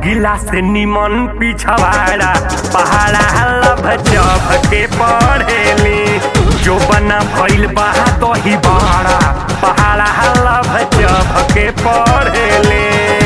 अगिला से निमन पिछवाड़ा पहाड़ा लभ जभ के पढ़ेली जो बना भइल बा दही बाड़ा पहाड़ा लभ जभ के पढ़ेली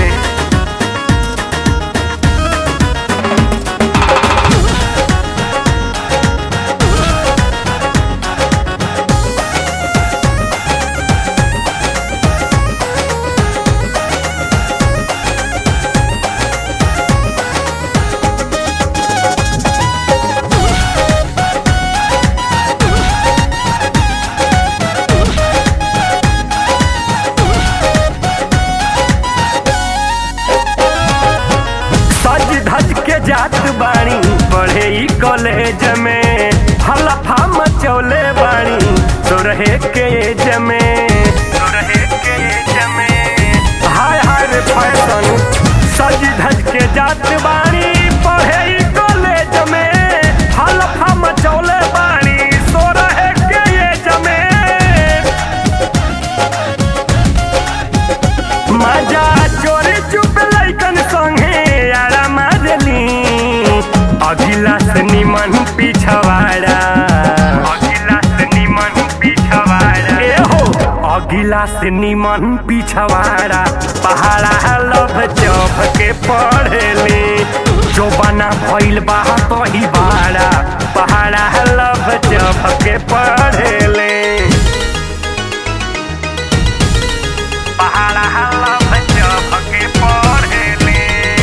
सज धज के जात बाणी पढ़े ई कॉलेज में हलफा मचौले बाणी तो रहे के एज में तो रहे के एज में हाय हाय रे फैशन सज धज के जात बाणी पढ़े ई कॉलेज में हलफा मचौले बाणी सो रहे के एज में मजा चोरी चुप लैकन संगे यारा मारली अगिला से निमन पिछवाड़ा अगिला से निमन पिछवाड़ा ए हो अगिला से निमन पिछवाड़ा पहाड़ा लभ जभ के पढ़ली जो बना भइल बा तही बाड़ा पहाड़ा लभ जभ के पढ़ली पहाड़ा लभ जभ के पढ़ली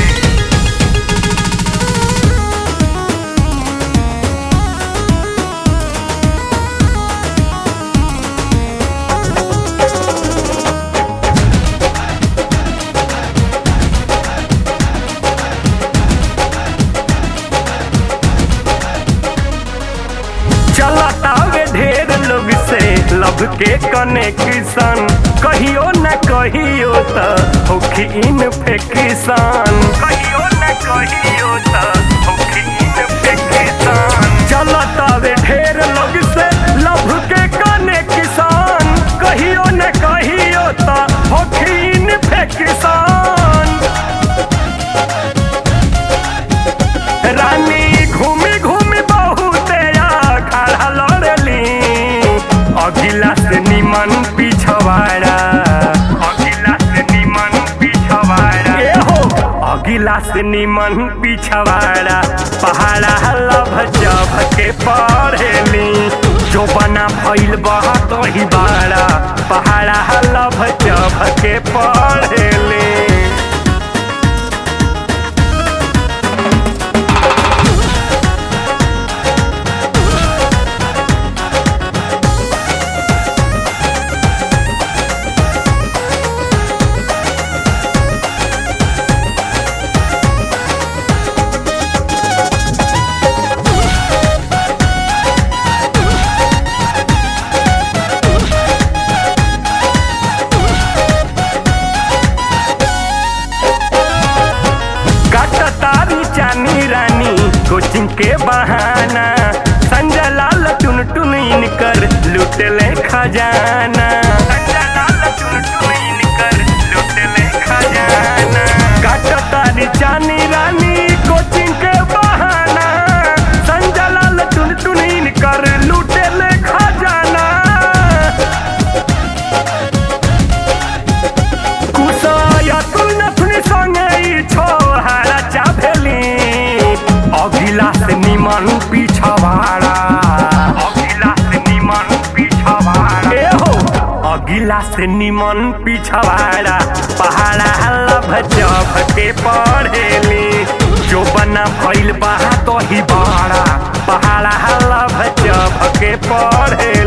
चलतावे ढेर लोग से लब के कनेक्शन कहियो न कहियो त होखी इन्फेक्शन कहियो न कहियो त होखी इन्फेक्शन चलतावे ढेर लोग से लब के कनेक्शन कहियो न कहियो त होखी इन्फेक्शन रानी घूमी घूमी बहुते खड़ा लड़ली अगिला से निमन पिछवाड़ा अगिला से निमन पिछवाड़ा ए हो अगिला से निमन पिछवाड़ा पहाड़ा लभ जभ के पढ़ेली जो बना भइल बह तो ही बाड़ा पहाड़ा लभ जभ के पढ़ेली तारी चानी रानी कोचिंग के बहाना संजय लाल टुन टुन इनकर लूट ले खजाना संजय लाल टुन टुन इनकर लूट ले खजाना काट तारी चानी रानी कोचिंग के बहाना संजय लाल टुन टुन इनकर लूट ले खजाना कुसाया तुलनथुनी संगे ई छोहारा चाभेली अगिला से निमन पिछवाड़ा अगिला से निमन पिछवाड़ा ए हो अगिला से निमन पिछवाड़ा पहाड़ा लभ जभ के पढ़ेली जो बना भइल बा तो ही बाड़ा पहाड़ा लभ जभ के पढ़ेली